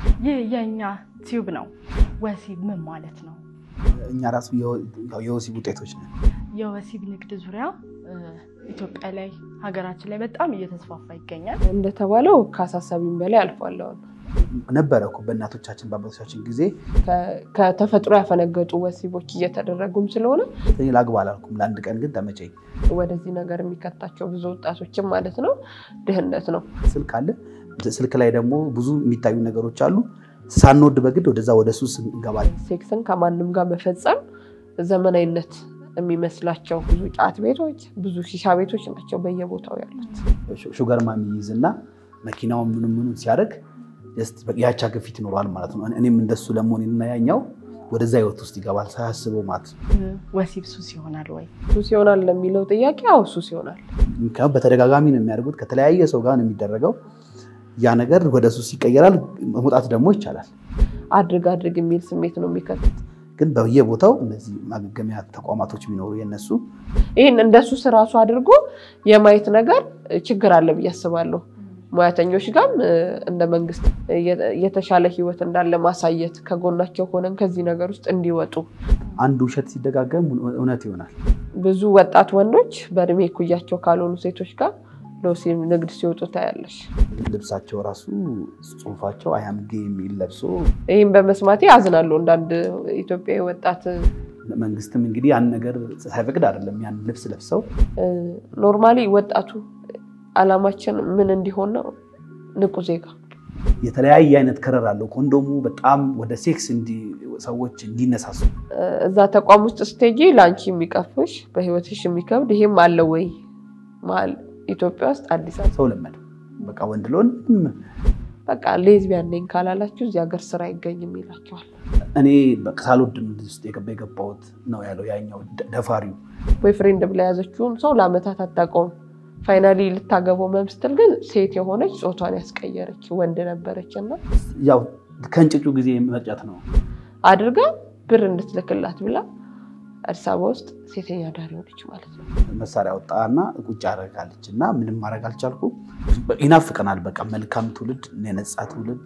ይህ የእኛ ቲዩብ ነው። ወሲብ ምን ማለት ነው? እኛ ራሱ የወሲብ ውጤቶች ነን። የወሲብ ንግድ ዙሪያ ኢትዮጵያ ላይ ሀገራችን ላይ በጣም እየተስፋፋ ይገኛል። እንደተባለው ከአሳሳቢም በላይ አልፏል። አሁን ነበረ እኮ በእናቶቻችን በአባቶቻችን ጊዜ ከተፈጥሮ ያፈነገጡ ወሲቦች እየተደረጉም ስለሆነ እኔ ላግባ አላልኩም፣ ለአንድ ቀን ግን ተመቸኝ። ወደዚህ ነገር የሚከታቸው ብዙ ወጣቶችም ማለት ነው ድህነት ነው። ስልክ አለ። ስልክ ላይ ደግሞ ብዙ የሚታዩ ነገሮች አሉ። ሳንወድ በግድ ወደዛ ወደ ሱስ እንገባለን። ሴክስን ከማንም ጋር መፈጸም ዘመናዊነት የሚመስላቸው ብዙ ጫት ቤቶች፣ ብዙ ሺሻ ቤቶች ናቸው በየቦታው ያሉት። ሹገር ማሚ ይይዝ እና መኪናውን ምኑ ምኑ ሲያደርግ ያቻ ግፊት ይኖረዋል ማለት ነው። እኔም እንደሱ ለመሆን እና ያኛው ወደዛ ህይወት ውስጥ ይገባል ሳያስበው ማለት ነው። ወሲብ ሱስ ይሆናል ወይ? ሱስ ይሆናል ለሚለው ጥያቄ አዎ ሱስ ይሆናል። ምክንያቱም በተደጋጋሚ ነው የሚያደርጉት። ከተለያየ ሰው ጋር ነው የሚደረገው። ያ ነገር ወደ ሱስ ይቀየራል። መውጣት ደግሞ ይቻላል። አድርግ አድርግ የሚል ስሜት ነው የሚከቱት። ግን በየቦታው እነዚህ ማገገሚያ ተቋማቶች ቢኖሩ የነሱ ይህን እንደ ሱስ ራሱ አድርጎ የማየት ነገር ችግር አለ ብዬ አስባለሁ። ሙያተኞች ጋርም እንደ መንግስት የተሻለ ህይወት እንዳለ ማሳየት ከጎናቸው ሆነን ከዚህ ነገር ውስጥ እንዲወጡ አንዱ ውሸት ሲደጋገም እውነት ይሆናል። ብዙ ወጣት ወንዶች በእድሜ እኩያቸው ካልሆኑ ሴቶች ጋር ለወሲብ ንግድ ሲወጡ ታያለሽ። ልብሳቸው ራሱ ጽሁፋቸው አያምጌ የሚል ለብሶ ይህም በመስማቴ አዝናለሁ። እንዳንድ ኢትዮጵያዊ ወጣት መንግስትም እንግዲህ ያን ነገር ሳይፈቅድ አይደለም ያን ልብስ ለብሰው ኖርማሊ ወጣቱ አላማችን ምን እንዲሆን ነው? ንቁ ዜጋ የተለያየ አይነት ከረር አለው። ኮንዶሙ በጣም ወደ ሴክስ ሰዎች እንዲነሳሱ እዛ ተቋም ውስጥ ስቴጂ ለአንቺ የሚቀፍሽ በህይወትሽ የሚከብድ ይሄም አለ ወይ መሀል ኢትዮጵያ ውስጥ አዲስ አበባ ሰው ለመደ። በቃ ወንድ ለወንድ በቃ ሌዝቢያን ነኝ ካላላችሁ እዚህ ሀገር ስራ አይገኝም ይላቸዋል። እኔ ሳልወድም ውስጥ የገባ የገባሁት ነው ያለው ያኛው ደፋሪው ቦይፍሬንድ ብላ የያዘችውን ሰው ለአመታት አታውቀውም። ፋይናሊ ልታገባው መምስትል ግን ሴት የሆነች ጾቷን ያስቀየረች ወንድ ነበረች እና ያው ከእንጭጩ ጊዜ መቅጨት ነው አድርጋ ብር እንድትልክላት ብላ አዲስ አበባ ውስጥ ሴተኛ ዳሪ ሆነች ማለት ነው። መሳሪያ ወጣና ቁጭ አደርጋለች እና ምንም ማድረግ አልቻልኩ። ይናፍቀናል። በቃ መልካም ትውልድ፣ የነጻ ትውልድ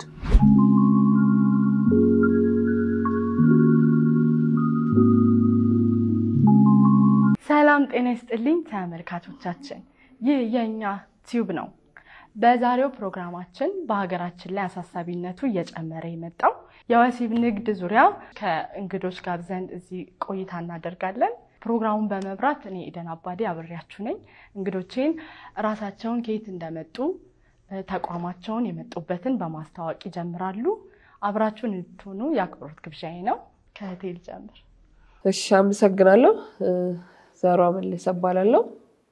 ሰላም ጤና ይስጥልኝ ተመልካቾቻችን፣ ይህ የእኛ ቲዩብ ነው። በዛሬው ፕሮግራማችን በሀገራችን ላይ አሳሳቢነቱ እየጨመረ የመጣው የወሲብ ንግድ ዙሪያ ከእንግዶች ጋር ዘንድ እዚህ ቆይታ እናደርጋለን። ፕሮግራሙን በመብራት እኔ ኢደን አባዴ አብሬያችሁ ነኝ። እንግዶቼን ራሳቸውን ከየት እንደመጡ ተቋማቸውን የመጡበትን በማስተዋወቅ ይጀምራሉ። አብራችሁን እንድትሆኑ የአክብሮት ግብዣዬ ነው። ከሆቴል ጀምር። እሺ፣ አመሰግናለሁ። ዘሯ መለሰ እባላለሁ።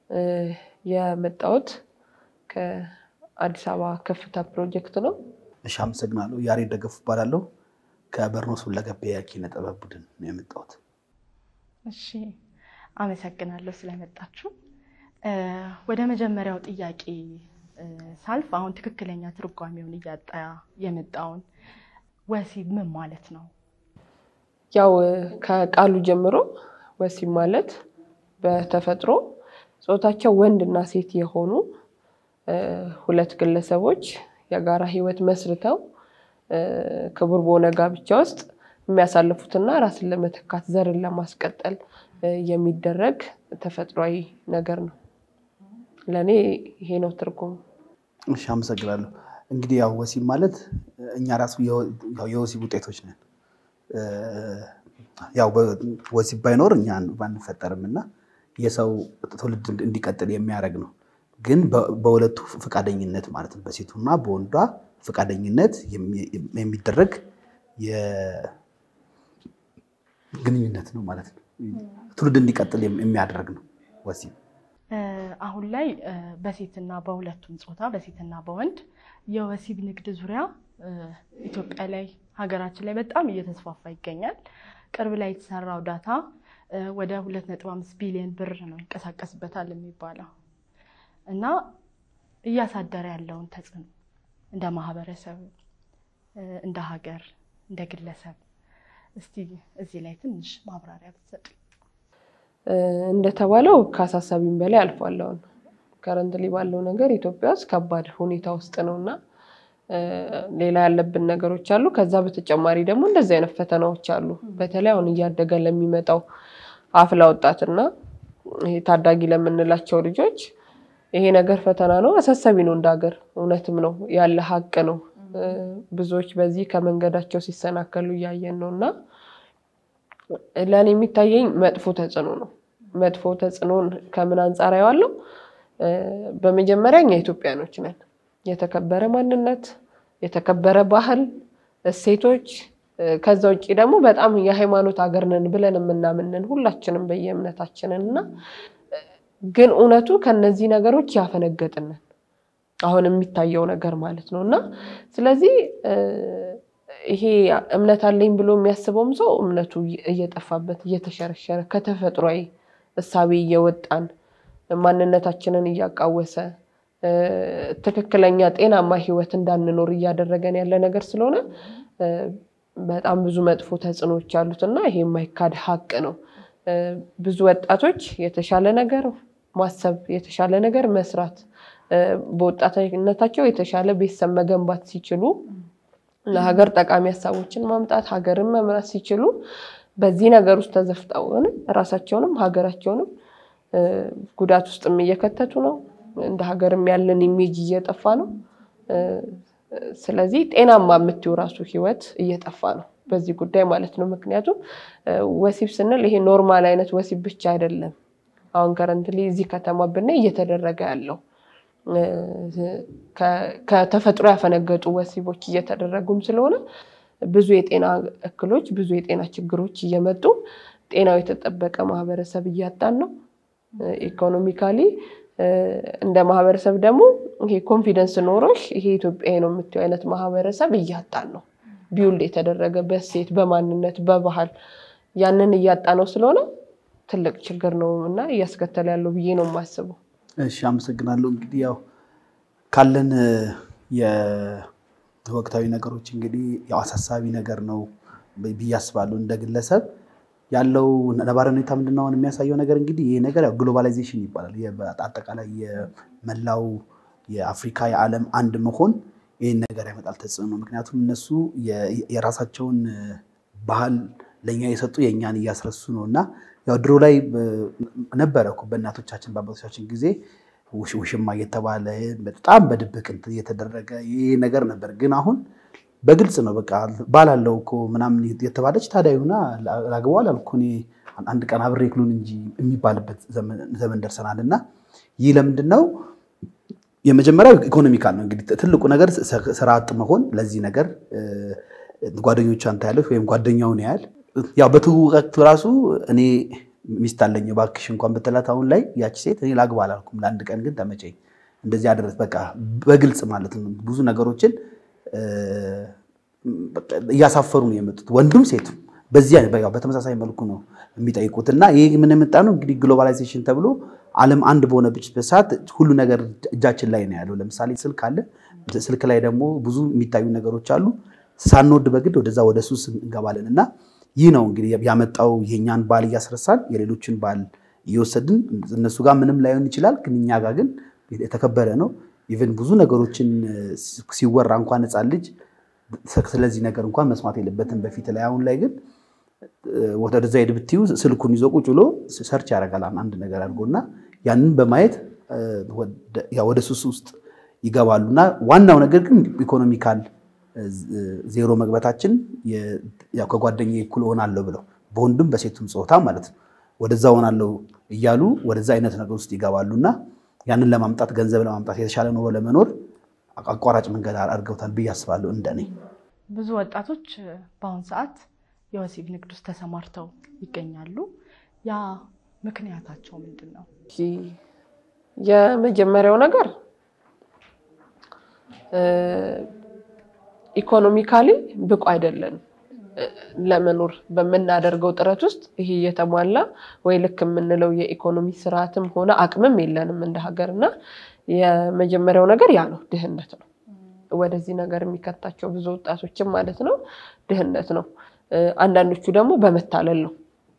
የመጣሁት ከአዲስ አበባ ከፍታ ፕሮጀክት ነው። እሺ፣ አመሰግናለሁ። ያሬድ ደገፉ እባላለሁ። ከበርኖስ ሁለገብ የኪነ ጥበብ ቡድን ነው የመጣሁት። እሺ፣ አመሰግናለሁ ስለመጣችሁ። ወደ መጀመሪያው ጥያቄ ሳልፍ አሁን ትክክለኛ ትርጓሜውን እያጣ የመጣውን ወሲብ ምን ማለት ነው? ያው ከቃሉ ጀምሮ ወሲብ ማለት በተፈጥሮ ጾታቸው ወንድ እና ሴት የሆኑ ሁለት ግለሰቦች የጋራ ሕይወት መስርተው ክቡር በሆነ ጋብቻ ውስጥ የሚያሳልፉትና ራስን ለመተካት ዘርን ለማስቀጠል የሚደረግ ተፈጥሯዊ ነገር ነው። ለእኔ ይሄ ነው ትርጉሙ። እሺ፣ አመሰግናለሁ። እንግዲህ ያው ወሲብ ማለት እኛ ራሱ የወሲብ ውጤቶች ነን። ያው ወሲብ ባይኖር እኛ ባንፈጠርም እና የሰው ትውልድ እንዲቀጥል የሚያደርግ ነው። ግን በሁለቱ ፈቃደኝነት ማለት ነው፣ በሴቱና በወንዷ ፈቃደኝነት የሚደረግ ግንኙነት ነው ማለት ነው። ትውልድ እንዲቀጥል የሚያደርግ ነው ወሲብ። አሁን ላይ በሴትና በሁለቱም ጾታ በሴትና በወንድ የወሲብ ንግድ ዙሪያ ኢትዮጵያ ላይ ሀገራችን ላይ በጣም እየተስፋፋ ይገኛል። ቅርብ ላይ የተሰራው ዳታ ወደ 2.5 ቢሊዮን ብር ነው ይንቀሳቀስበታል የሚባለው እና እያሳደረ ያለውን ተጽዕኖ እንደ ማህበረሰብ፣ እንደ ሀገር፣ እንደ ግለሰብ እስቲ እዚህ ላይ ትንሽ ማብራሪያ ብትሰጡ። እንደተባለው ከአሳሳቢም በላይ አልፏል። አሁን ከረንትሊ ባለው ነገር ኢትዮጵያ ውስጥ ከባድ ሁኔታ ውስጥ ነው እና ሌላ ያለብን ነገሮች አሉ። ከዛ በተጨማሪ ደግሞ እንደዚህ አይነት ፈተናዎች አሉ። በተለይ አሁን እያደገ ለሚመጣው አፍላ ወጣትና ይሄ ታዳጊ ለምንላቸው ልጆች ይሄ ነገር ፈተና ነው፣ አሳሳቢ ነው። እንደ ሀገር እውነትም ነው ያለ ሀቅ ነው። ብዙዎች በዚህ ከመንገዳቸው ሲሰናከሉ እያየን ነው እና ለእኔ የሚታየኝ መጥፎ ተጽዕኖ ነው። መጥፎ ተጽዕኖን ከምን አንጻር አየዋለሁ? በመጀመሪያ እኛ ኢትዮጵያኖች ነን። የተከበረ ማንነት፣ የተከበረ ባህል፣ እሴቶች ከዛ ውጭ ደግሞ በጣም የሃይማኖት ሀገር ነን ብለን የምናምንን ሁላችንም በየእምነታችንን እና ግን እውነቱ ከነዚህ ነገሮች ያፈነገጥንን አሁን የሚታየው ነገር ማለት ነው እና ስለዚህ ይሄ እምነት አለኝ ብሎ የሚያስበውም ሰው እምነቱ እየጠፋበት እየተሸረሸረ ከተፈጥሯዊ እሳቤ እየወጣን ማንነታችንን እያቃወሰ ትክክለኛ ጤናማ ሕይወት እንዳንኖር እያደረገን ያለ ነገር ስለሆነ በጣም ብዙ መጥፎ ተጽዕኖዎች አሉት እና ይሄ የማይካድ ሀቅ ነው። ብዙ ወጣቶች የተሻለ ነገር ማሰብ፣ የተሻለ ነገር መስራት፣ በወጣትነታቸው የተሻለ ቤተሰብ መገንባት ሲችሉ ለሀገር ጠቃሚ ሀሳቦችን ማምጣት ሀገርን መምራት ሲችሉ በዚህ ነገር ውስጥ ተዘፍጠው ራሳቸውንም ሀገራቸውንም ጉዳት ውስጥም እየከተቱ ነው። እንደ ሀገርም ያለን ኢሜጅ እየጠፋ ነው። ስለዚህ ጤናማ የምትይው ራሱ ህይወት እየጠፋ ነው በዚህ ጉዳይ ማለት ነው። ምክንያቱም ወሲብ ስንል ይሄ ኖርማል አይነት ወሲብ ብቻ አይደለም። አሁን ከረንትሊ እዚህ ከተማ ብናይ እየተደረገ ያለው ከተፈጥሮ ያፈነገጡ ወሲቦች እየተደረጉም ስለሆነ ብዙ የጤና እክሎች፣ ብዙ የጤና ችግሮች እየመጡ ጤናው የተጠበቀ ማህበረሰብ እያጣን ነው። ኢኮኖሚካሊ እንደ ማህበረሰብ ደግሞ ይሄ ኮንፊደንስ ኖሮሽ ይሄ ኢትዮጵያዊ ነው የምትይው አይነት ማህበረሰብ እያጣን ነው። ቢውልድ የተደረገ በሴት በማንነት በባህል ያንን እያጣ ነው ስለሆነ ትልቅ ችግር ነው እና እያስከተለ ያለው ብዬ ነው የማስበው። እሺ፣ አመሰግናለሁ። እንግዲህ ያው ካለን የወቅታዊ ነገሮች እንግዲህ ያው አሳሳቢ ነገር ነው ብዬ አስባለሁ። እንደ ግለሰብ ያለው ነባራዊ ሁኔታ ምንድን ነው አሁን የሚያሳየው ነገር እንግዲህ ይሄ ነገር ያው ግሎባላይዜሽን ይባላል። አጠቃላይ የመላው የአፍሪካ የዓለም አንድ መሆን ይህን ነገር ያመጣል ተጽዕኖ። ምክንያቱም እነሱ የራሳቸውን ባህል ለእኛ የሰጡ የእኛን እያስረሱ ነው እና ያው ድሮ ላይ ነበረ እኮ በእናቶቻችን በአባቶቻችን ጊዜ ውሽማ እየተባለ በጣም በድብቅ እንትን እየተደረገ ይህ ነገር ነበር። ግን አሁን በግልጽ ነው በቃ ባላለው እኮ ምናምን የተባለች ታዲያ ይሁና ላግባው አላልኩ እኔ አንድ ቀን አብሬ ክሉን እንጂ የሚባልበት ዘመን ደርሰናል። እና ይህ ለምንድን ነው? የመጀመሪያው ኢኮኖሚካል ነው። እንግዲህ ትልቁ ነገር ስራ አጥ መሆን ለዚህ ነገር ጓደኞቿ አንተ ያለች ወይም ጓደኛውን ያህል ያው በትውቀት ራሱ እኔ ሚስት አለኝ እባክሽ እንኳን ብትላት አሁን ላይ ያቺ ሴት እኔ ላግባ አላልኩም፣ ለአንድ ቀን ግን ተመቸኝ እንደዚህ አደረስ በቃ በግልጽ ማለት ነው። ብዙ ነገሮችን እያሳፈሩ ነው የመጡት ወንዱም ሴቱም በዚህ በተመሳሳይ መልኩ ነው የሚጠይቁት። እና ይህ ምን የመጣ ነው እንግዲህ ግሎባላይዜሽን ተብሎ ዓለም አንድ በሆነበት ሰዓት ሁሉ ነገር እጃችን ላይ ነው ያለው። ለምሳሌ ስልክ አለ። ስልክ ላይ ደግሞ ብዙ የሚታዩ ነገሮች አሉ። ሳንወድ በግድ ወደዛ ወደ ሱስ እንገባለን እና ይህ ነው እንግዲህ ያመጣው የእኛን ባል እያስረሳን የሌሎችን ባል እየወሰድን እነሱ ጋር ምንም ላይሆን ይችላል፣ ግን እኛ ጋር ግን የተከበረ ነው። ኢቨን ብዙ ነገሮችን ሲወራ እንኳን ሕፃን ልጅ ስለዚህ ነገር እንኳን መስማት የለበትም በፊት ላይ። አሁን ላይ ግን ወደዛ ሄድ ብትዩ ስልኩን ይዞ ቁጭ ብሎ ሰርች ያደርጋል አንድ ነገር አድርጎና ያንን በማየት ወደ ሱስ ውስጥ ይገባሉ እና ዋናው ነገር ግን ኢኮኖሚካል ዜሮ መግባታችን ከጓደኛ እኩል እሆናለሁ ብለው በወንድም በሴቱም ጾታ ማለት ነው ወደዛ እሆናለሁ እያሉ ወደዛ አይነት ነገር ውስጥ ይገባሉ እና ያንን ለማምጣት ገንዘብ ለማምጣት የተሻለ ኑሮ ለመኖር አቋራጭ መንገድ አድርገውታል ብዬ አስባለሁ። እንደኔ ብዙ ወጣቶች በአሁኑ ሰዓት የወሲብ ንግድ ውስጥ ተሰማርተው ይገኛሉ። ያ ምክንያታቸው ምንድን ነው? የመጀመሪያው ነገር ኢኮኖሚካሊ ብቁ አይደለንም ለመኖር በምናደርገው ጥረት ውስጥ ይሄ የተሟላ ወይ ልክ የምንለው የኢኮኖሚ ስርዓትም ሆነ አቅምም የለንም እንደ ሀገር እና የመጀመሪያው ነገር ያ ነው፣ ድህነት ነው። ወደዚህ ነገር የሚከታቸው ብዙ ወጣቶችም ማለት ነው ድህነት ነው። አንዳንዶቹ ደግሞ በመታለል ነው።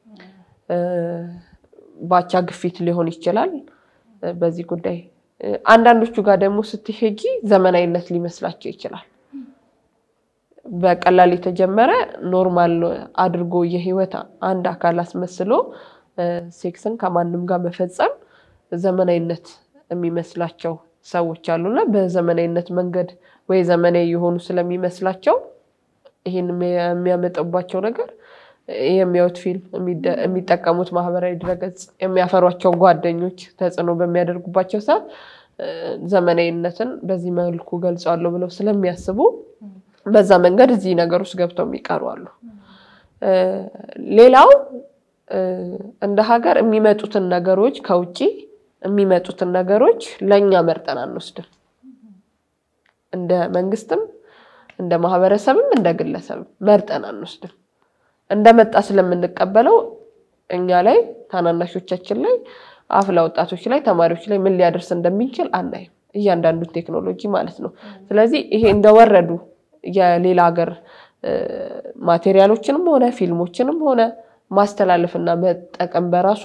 ባቻ ግፊት ሊሆን ይችላል በዚህ ጉዳይ። አንዳንዶቹ ጋር ደግሞ ስትሄጂ ዘመናዊነት ሊመስላቸው ይችላል። በቀላል የተጀመረ ኖርማል አድርጎ የህይወት አንድ አካል አስመስሎ ሴክስን ከማንም ጋር መፈጸም ዘመናዊነት የሚመስላቸው ሰዎች አሉና በዘመናዊነት መንገድ ወይ ዘመናዊ የሆኑ ስለሚመስላቸው ይህን የሚያመጣባቸው ነገር የሚያዩት ፊልም፣ የሚጠቀሙት ማህበራዊ ድረገጽ፣ የሚያፈሯቸው ጓደኞች ተጽዕኖ በሚያደርጉባቸው ሰዓት ዘመናዊነትን በዚህ መልኩ ገልጸዋለሁ ብለው ስለሚያስቡ በዛ መንገድ እዚህ ነገር ውስጥ ገብተው የሚቀሩ አሉ። ሌላው እንደ ሀገር የሚመጡትን ነገሮች ከውጭ የሚመጡትን ነገሮች ለእኛ መርጠን አንወስድም። እንደ መንግስትም እንደ ማህበረሰብም እንደ ግለሰብም መርጠን አንወስድም። እንደመጣ ስለምንቀበለው እኛ ላይ ታናናሾቻችን ላይ አፍላ ወጣቶች ላይ ተማሪዎች ላይ ምን ሊያደርስ እንደሚችል አናይም። እያንዳንዱ ቴክኖሎጂ ማለት ነው። ስለዚህ ይሄ እንደወረዱ የሌላ ሀገር ማቴሪያሎችንም ሆነ ፊልሞችንም ሆነ ማስተላለፍና መጠቀም በራሱ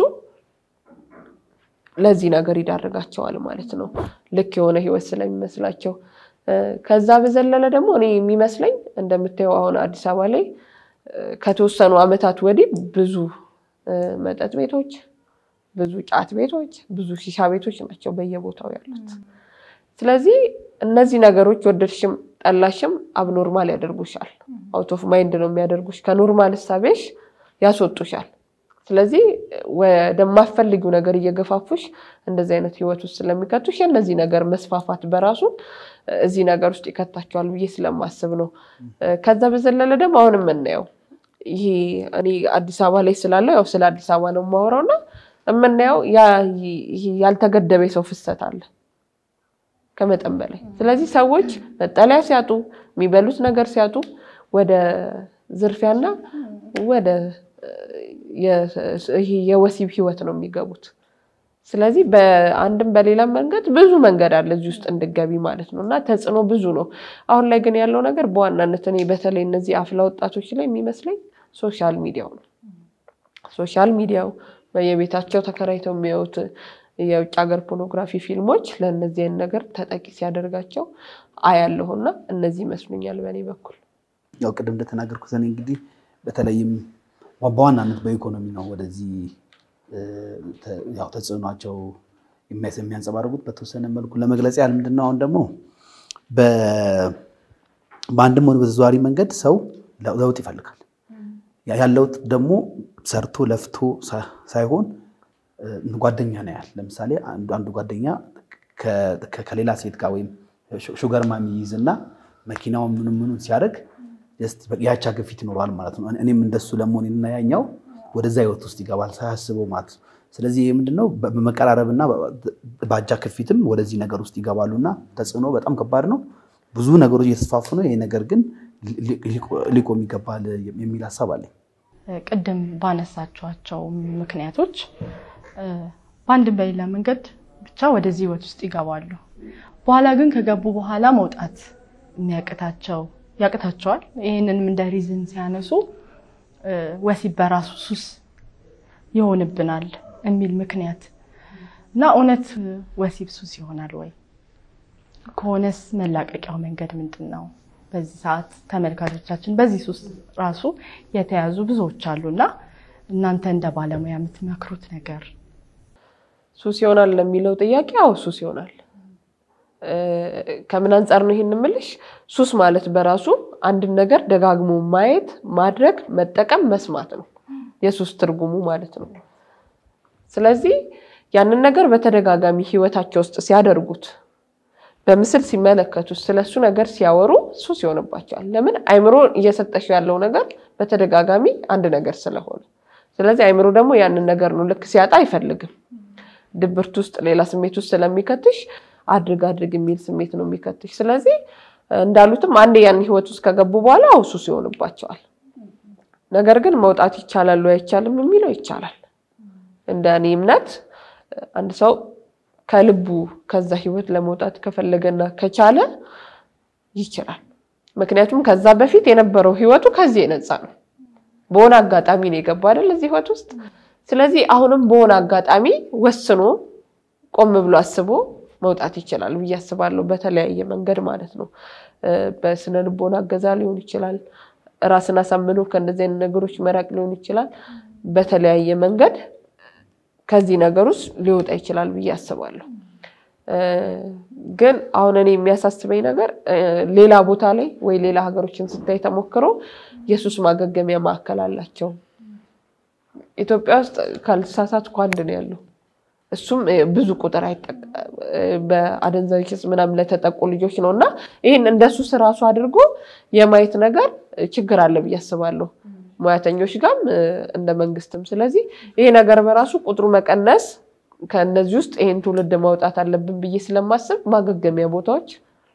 ለዚህ ነገር ይዳርጋቸዋል ማለት ነው። ልክ የሆነ ህይወት ስለሚመስላቸው ከዛ በዘለለ ደግሞ እኔ የሚመስለኝ እንደምታየው አሁን አዲስ አበባ ላይ ከተወሰኑ ዓመታት ወዲህ ብዙ መጠጥ ቤቶች፣ ብዙ ጫት ቤቶች፣ ብዙ ሺሻ ቤቶች ናቸው በየቦታው ያሉት። ስለዚህ እነዚህ ነገሮች ወደድሽም ጠላሽም አብኖርማል ያደርጉሻል። አውት ኦፍ ማይንድ ነው የሚያደርጉሽ። ከኖርማል እሳቤሽ ያስወጡሻል። ስለዚህ ወደማፈልጊው ነገር እየገፋፉሽ እንደዚህ አይነት ህይወት ውስጥ ስለሚከቱሽ የእነዚህ ነገር መስፋፋት በራሱ እዚህ ነገር ውስጥ ይከታቸዋል ብዬ ስለማስብ ነው። ከዛ በዘለለ ደግሞ አሁን የምናየው ይሄ እኔ አዲስ አበባ ላይ ስላለው ያው ስለ አዲስ አበባ ነው የማወራው እና የምናየው ያልተገደበ የሰው ፍሰት አለ ከመጠን በላይ። ስለዚህ ሰዎች መጠለያ ሲያጡ፣ የሚበሉት ነገር ሲያጡ ወደ ዝርፊያና ወደ የወሲብ ህይወት ነው የሚገቡት። ስለዚህ በአንድም በሌላም መንገድ ብዙ መንገድ አለ እዚህ ውስጥ እንድገቢ ማለት ነው እና ተጽዕኖ ብዙ ነው። አሁን ላይ ግን ያለው ነገር በዋናነት እኔ በተለይ እነዚህ አፍላ ወጣቶች ላይ የሚመስለኝ ሶሻል ሚዲያው ነው። ሶሻል ሚዲያው በየቤታቸው ተከራይተው የሚያዩት የውጭ ሀገር ፖርኖግራፊ ፊልሞች ለእነዚህ አይነት ነገር ተጠቂ ሲያደርጋቸው አያለሁና እነዚህ ይመስሉኛል በእኔ በኩል። ያው ቅድም እንደተናገርኩት እኔ እንግዲህ በተለይም በዋናነት በኢኮኖሚ ነው ወደዚህ ያው ተጽዕኗቸው የሚያንጸባርቁት በተወሰነ መልኩ ለመግለጽ ያህል ምንድን ነው አሁን ደግሞ በአንድም ሆነ በተዘዋዋሪ መንገድ ሰው ለውጥ ይፈልጋል። ያ ለውጥ ደግሞ ሰርቶ ለፍቶ ሳይሆን ጓደኛ ነው ያህል ለምሳሌ አንዱ ጓደኛ ከሌላ ሴት ጋር ወይም ሹገር ማሚ ይይዝና መኪናውን ምኑ ምኑን ሲያደርግ ያቻ ግፊት ይኖረዋል ማለት ነው። እኔም እንደሱ ለመሆን እና ያኛው ወደዛ ህይወት ውስጥ ይገባል ሳያስበው ማለት ነው። ስለዚህ ይህ ምንድነው በመቀራረብና በአጃ ክፊትም ወደዚህ ነገር ውስጥ ይገባሉ እና ተጽዕኖ በጣም ከባድ ነው። ብዙ ነገሮች እየተስፋፉ ነው። ይህ ነገር ግን ሊቆም ይገባል የሚል ሀሳብ አለኝ። ቅድም ባነሳችኋቸው ምክንያቶች በአንድም በሌላ መንገድ ብቻ ወደዚህ ህይወት ውስጥ ይገባሉ። በኋላ ግን ከገቡ በኋላ መውጣት የሚያቅታቸው ያቅታቸዋል። ይህንንም እንደ ሪዝን ሲያነሱ ወሲብ በራሱ ሱስ ይሆንብናል የሚል ምክንያት እና እውነት ወሲብ ሱስ ይሆናል ወይ? ከሆነስ መላቀቂያው መንገድ ምንድን ነው? በዚህ ሰዓት ተመልካቾቻችን በዚህ ሱስ ራሱ የተያዙ ብዙዎች አሉ እና እናንተ እንደ ባለሙያ የምትመክሩት ነገር ሱስ ይሆናል ለሚለው ጥያቄ አዎ ሱስ ይሆናል። ከምን አንጻር ነው ይሄን የምልሽ? ሱስ ማለት በራሱ አንድን ነገር ደጋግሞ ማየት፣ ማድረግ፣ መጠቀም፣ መስማት ነው የሱስ ትርጉሙ ማለት ነው። ስለዚህ ያንን ነገር በተደጋጋሚ ህይወታቸው ውስጥ ሲያደርጉት፣ በምስል ሲመለከቱት፣ ስለሱ ነገር ሲያወሩ ሱስ ይሆንባቸዋል። ለምን? አይምሮ እየሰጠሽ ያለው ነገር በተደጋጋሚ አንድ ነገር ስለሆነ። ስለዚህ አይምሮ ደግሞ ያንን ነገር ነው ልክ ሲያጣ አይፈልግም። ድብርት ውስጥ ሌላ ስሜት ውስጥ ስለሚከትሽ አድርግ አድርግ የሚል ስሜት ነው የሚከትሽ። ስለዚህ እንዳሉትም አንዴ ያን ህይወት ውስጥ ከገቡ በኋላ አው ሱስ ይሆንባቸዋል። ነገር ግን መውጣት ይቻላል ወይ አይቻልም የሚለው ይቻላል። እንደ እኔ እምነት አንድ ሰው ከልቡ ከዛ ህይወት ለመውጣት ከፈለገና ከቻለ ይችላል። ምክንያቱም ከዛ በፊት የነበረው ህይወቱ ከዚህ የነፃ ነው። በሆነ አጋጣሚ ነው የገባ አይደል እዚህ ህይወት ውስጥ። ስለዚህ አሁንም በሆነ አጋጣሚ ወስኖ ቆም ብሎ አስቦ መውጣት ይችላል ብዬ አስባለሁ። በተለያየ መንገድ ማለት ነው። በስነ ልቦና እገዛ ሊሆን ይችላል። ራስን አሳምኖ ከእንደዚህ አይነት ነገሮች መራቅ ሊሆን ይችላል። በተለያየ መንገድ ከዚህ ነገር ውስጥ ሊወጣ ይችላል ብዬ አስባለሁ። ግን አሁን እኔ የሚያሳስበኝ ነገር ሌላ ቦታ ላይ ወይ ሌላ ሀገሮችን ስታይ ተሞክሮ የሱስ ማገገሚያ ማዕከል አላቸው። ኢትዮጵያ ውስጥ ካልተሳሳትኩ አንድ ነው ያለው። እሱም ብዙ ቁጥር በአደንዛዥ ዕፅ ምናምን ለተጠቁ ልጆች ነው እና ይህን እንደ ሱስ ራሱ አድርጎ የማየት ነገር ችግር አለ ብዬ አስባለሁ ሙያተኞች ጋርም እንደ መንግስትም። ስለዚህ ይሄ ነገር በራሱ ቁጥሩ መቀነስ ከእነዚህ ውስጥ ይህን ትውልድ ማውጣት አለብን ብዬ ስለማስብ ማገገሚያ ቦታዎች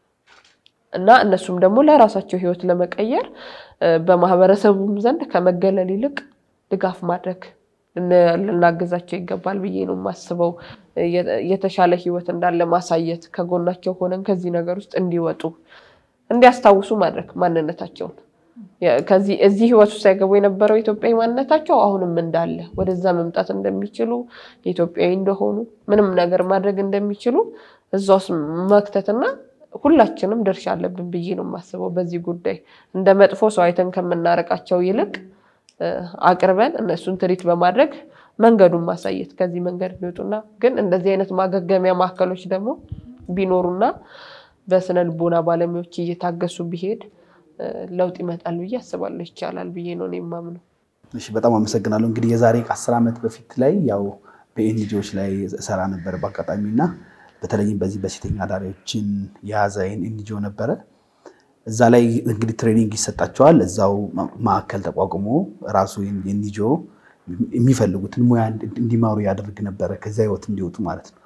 እና እነሱም ደግሞ ለራሳቸው ህይወት ለመቀየር በማህበረሰቡም ዘንድ ከመገለል ይልቅ ድጋፍ ማድረግ ልናግዛቸው ይገባል ብዬ ነው የማስበው። የተሻለ ህይወት እንዳለ ማሳየት፣ ከጎናቸው ሆነን ከዚህ ነገር ውስጥ እንዲወጡ እንዲያስታውሱ ማድረግ ማንነታቸውን ከዚህ እዚህ ህይወት ውስጥ ሳይገቡ የነበረው ኢትዮጵያዊ ማንነታቸው አሁንም እንዳለ ወደዛ መምጣት እንደሚችሉ ኢትዮጵያዊ እንደሆኑ ምንም ነገር ማድረግ እንደሚችሉ እዛ ውስጥ መክተትና ሁላችንም ድርሻ አለብን ብዬ ነው የማስበው። በዚህ ጉዳይ እንደ መጥፎ ሰው አይተን ከምናረቃቸው ይልቅ አቅርበን እነሱን ትሪት በማድረግ መንገዱን ማሳየት ከዚህ መንገድ ቢወጡና ግን እንደዚህ አይነት ማገገሚያ ማዕከሎች ደግሞ ቢኖሩና በስነ ልቦና ባለሙያዎች እየታገሱ ቢሄድ ለውጥ ይመጣል ብዬ አስባለሁ። ይቻላል ብዬ ነው የማምነው። እሺ፣ በጣም አመሰግናለሁ። እንግዲህ የዛሬ ከአስር ዓመት በፊት ላይ ያው በኤንጂኦዎች ላይ እሰራ ነበር በአጋጣሚ እና በተለይም በዚህ በሴተኛ አዳሪዎችን የያዘ ኤንጂኦ ነበረ። እዛ ላይ እንግዲህ ትሬኒንግ ይሰጣቸዋል። እዛው ማዕከል ተቋቁሞ ራሱ ኤንጂኦ የሚፈልጉትን ሙያ እንዲማሩ ያደርግ ነበረ፣ ከዚያ ህይወት እንዲወጡ ማለት ነው።